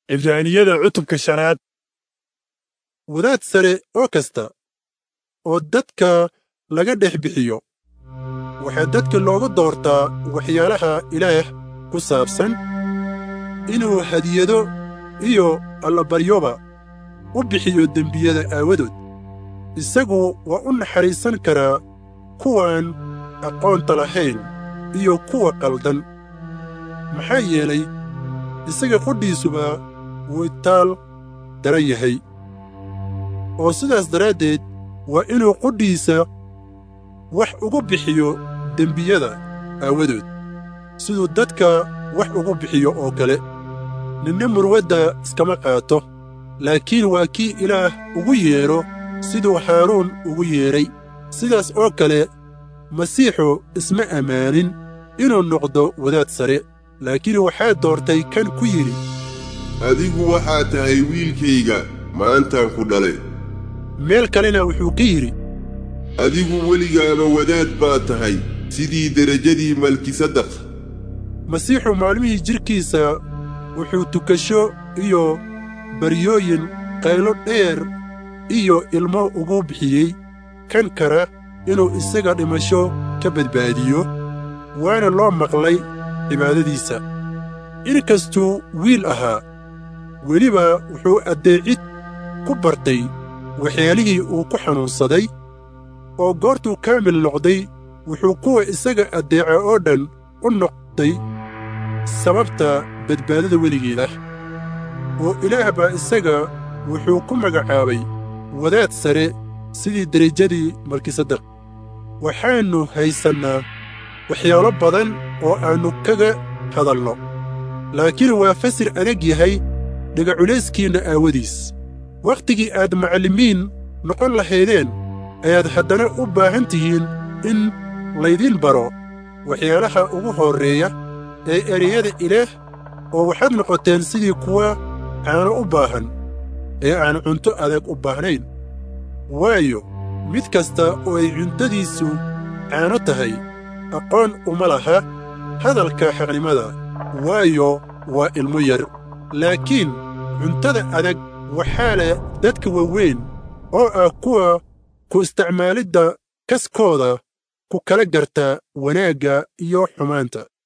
cibraaniyada cutubka shanaad wadaad sare oo kasta oo dadka laga dhex bixiyo waxaa dadka looga doortaa waxyaalaha ilaah ku saabsan inuu hadiyado iyo allabaryoba u bixiyo dembiyada aawadood isagu waa u naxariisan karaa kuwaan aqoonta lahayn iyo kuwa qaldan maxaa yeelay isaga qudhiisuba wuu itaal daran yahay oo sidaas daraaddeed waa inuu qudhiisa wax ugu bixiyo dembiyada aawadood siduu dadka wax ugu bixiyo oo kale ninna murwadda iskama qaato laakiin waa kii ilaah ugu yeedho siduu haaruun ugu yeedhay sidaas oo kale masiixu isma ammaanin inuu noqdo wadaad sare laakiin waxaa doortay kan ku yidhi adigu waxaa tahay wiilkayga maantaan ku dhalay meel kalena wuxuu ka yidhi adigu weligaaba wadaad baa tahay sidii derajadii malkisadaq masiixu maalmihii jidhkiisa wuxuu tukasho iyo baryooyin qaylo dheer iyo ilmo ugu bixiyey kan kara inuu isaga dhimasho ka badbaadiyo waana loo maqlay cibaadadiisa inkastuu wiil ahaa weliba wuxuu addeecid ku bartay waxyaalihii uu ku xanuunsaday oo goortuu kaamil noqday wuxuu kuwa isaga addeeca oo dhan u noqday sababta badbaadada weligeed ah oo ilaah baa isaga wuxuu ku magacaabay wadaad sare sidii derajadii malkisadaq waxaannu haysannaa waxyaalo badan oo aannu kaga hadalno laakiin waa fasir adag yahay dhagaculayskiinna aawadiis wakhtigii aad macallimiin noqon lahaydeen ayaad haddana u baahan tihiin in laydiin baro waxyaalaha ugu horreeya ee ereyada ilaah oo waxaad noqoteen sidii kuwa caano u baahan ee aan cunto adag u baahnayn waayo mid kasta oo ay cuntadiisu caano tahay aqoon uma laha hadalka xaqnimada waayo waa ilmo yar laakiin cuntada adag waxaa leh dadka waaweyn oo ah kuwa ku isticmaalidda kaskooda ku kala garta wanaagga iyo xumaanta